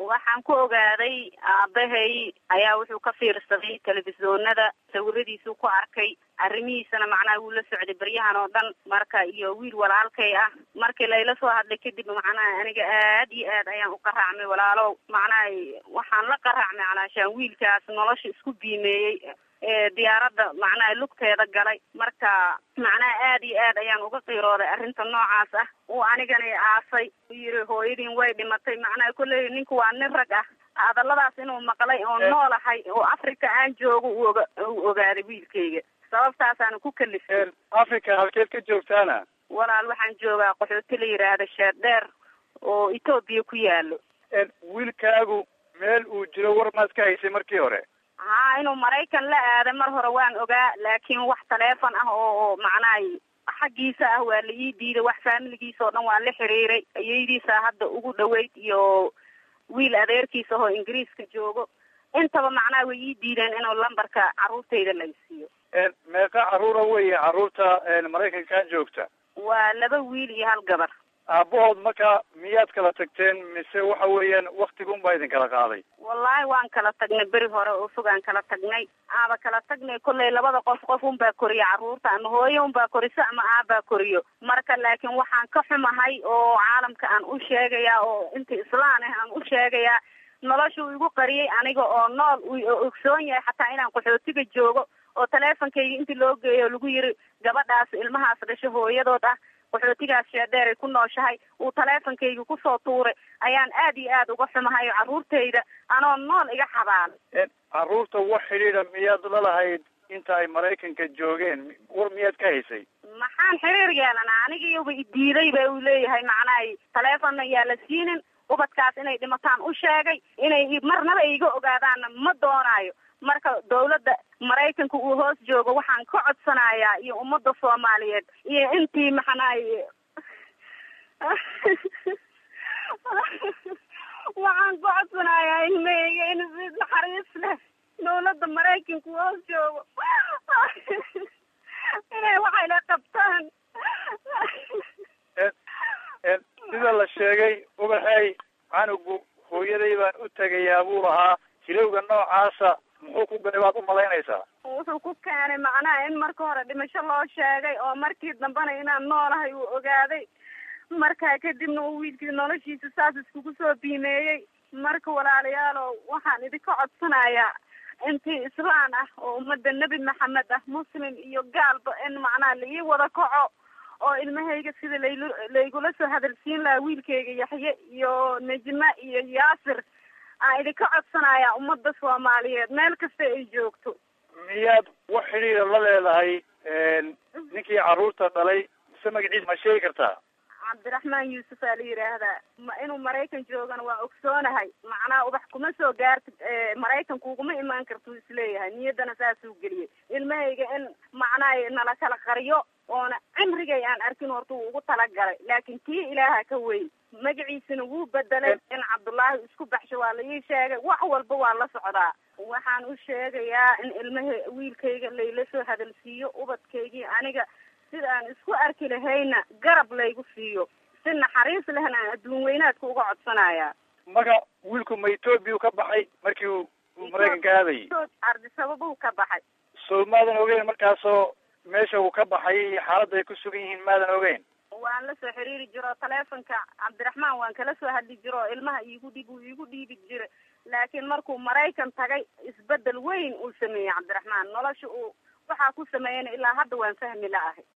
waxaan ku ogaaday aabahay ayaa wuxuu ka fiirsaday telefishoonada sawiradiisuu ku arkay arrimihiisana macnaha wuu la socday beryahan oo dhan marka iyo wiil walaalkay ah markii layla soo hadlay kadib macnaha aniga aad iyo aad ayaan u qaraacmay walaalow macnaha waxaan la qaraacmay calaashaan wiilkaas nolosha isku biimeeyey ee diyaaradda macnaha lugteeda galay marka macnaha aad iyo aad ayaan uga qiirooday arrinta noocaas ah uu anigana aasay u yiri hooyadiin way dhimatay macnaha kolley ninku waa nin rag ah hadalladaas inuu maqlay oo noolahay oo africa aan joogo uu oga uu ogaaday wiilkayga sababtaasaana ku kalifay africa halkeed ka joogtaana walaal waxaan joogaa qaxooti la yidhaahda sheer dheer oo etoobiya ku yaalo wiilkaagu meel uu jiro war maad ka haysay markii hore haa inuu maraykan la aaday mar hore waan ogaa laakiin wax taleefon ah oo oo macnaha xaggiisa ah waa la ii diiday wax faamiligiisa oo dhan waa la xiriiray ayaydiisa hadda ugu dhaweyd iyo wiil adeerkiisa oo ingiriiska joogo intaba macnaha way ii diideen inuu lambarka carruurtayda la isiiyo meeqa carruura weeye carruurta maraykankan joogta waa laba wiil iyo hal gabar aabahood marka miyaad kala tagteen mise waxa weeyaan waktigun baa idin kala qaaday wallaahi waan kala tagnay beri hore oo fogaan kala tagnay aaba kala tagnay kollay labada qof qof unbaa koriya carruurta ama hooyo unbaa koriso ama aabaa koriyo marka laakiin waxaan ka xumahay oo caalamka aan u sheegayaa oo inta islaan ah aan u sheegayaa nolosha uu igu qariyay aniga oo nool uu ogsoon yahay xataa inaan qaxootiga joogo oo taleefonkayga intii loo geeyo lagu yiri gabadhaas ilmahaas dhasho hooyadood ah qaxootigaas sheedheer ay ku nooshahay uu taleefonkayga kusoo tuuray ayaan aad iyo aad uga xumahay carruurtayda anoo nool iga xabaalay carruurta wax xidhiidha miyaad lalahayd inta ay maraykanka joogeen war miyaad ka haysay maxaan xiriir yeelanaa anigiiba idiiday ba uu leeyahay macnaha taleefonna yaa la siinin ubadkaas inay dhimataan u sheegay inay marnaba iga ogaadaanna ma doonaayo marka dawladda maraykanka uu hoos joogo waxaan ka codsanayaa iyo ummadda soomaaliyeed iyo intii maxanaay waxaan ka codsanayaa ilmahayga in si naxariis leh dawladda maraykanka uu hoos joogo inay waxayla qabtaan sida la sheegay ubaxey canugu hooyaday baan u tegayaa buu lahaa hilowga noocaasa muxuu ku galay waad umalaynaysaa wuxuu ku keenay macnaha in marka hore dhimasho loo sheegay oo markii dambena inaan noolahay uu ogaaday markaa kadibna uu wiilkii noloshiisa saas iskugu soo biimeeyey marka walaalayaalow waxaan idinka codsanayaa intii islaan ah oo ummadda nebi maxamed ah muslim iyo gaalba in macnaha la ii wada kaco oo ilmahayga sida layl laygula soo hadalsiin lahaa wiilkayga yaxye iyo nejma iyo yaasir aan idinka codsanayaa ummadda soomaaliyeed meel kasta ay joogto miyaad wax xidhiida la leedahay ninkii carruurta dhalay mise magaciisa ma sheegi kartaa cabdiraxmaan yuusuf aa la yidhaahdaa ma inuu maraykan joogana waa ogsoonahay macnaha ubax kuma soo gaartid maraykan kuguma imaan kartuu isleeyahay niyaddana saasuu geliyey ilmahayga in macnaha nala kala qariyo oona cimrigay aan arkin horta uu ugu talagalay laakiin tii ilaaha ka weyn magaciisana wuu bedelay in cabdullaahi isku baxsho waa la ii sheegay wax walba waa la socdaa waxaan u sheegayaa in ilmaha wiilkayga layla soo hadalsiiyo ubadkaygii aniga sida aan isku arki lahayna garab laygu siiyo si naxariis lehna aan adduun weynaadka uga codsanayaa marka wiilku ma etoobiya ka baxay markii uu maraykanka aadayay ardisababuu ka baxay soo maadan ogeyn markaasoo meesha uu ka baxay iyo xaaladda ay ku sugan yihiin maadan ogeyn waan la soo xiriiri jiro taleefonka cabdiraxmaan waan kala soo hadli jiro ilmaha iigu dhib uu iigu dhiibi jira laakiin markuu maraykan tagay isbedel weyn uu sameeyey cabdiraxmaan nolosha uu waxaa ku sameeyana ilaa hadda waan fahmi la ahay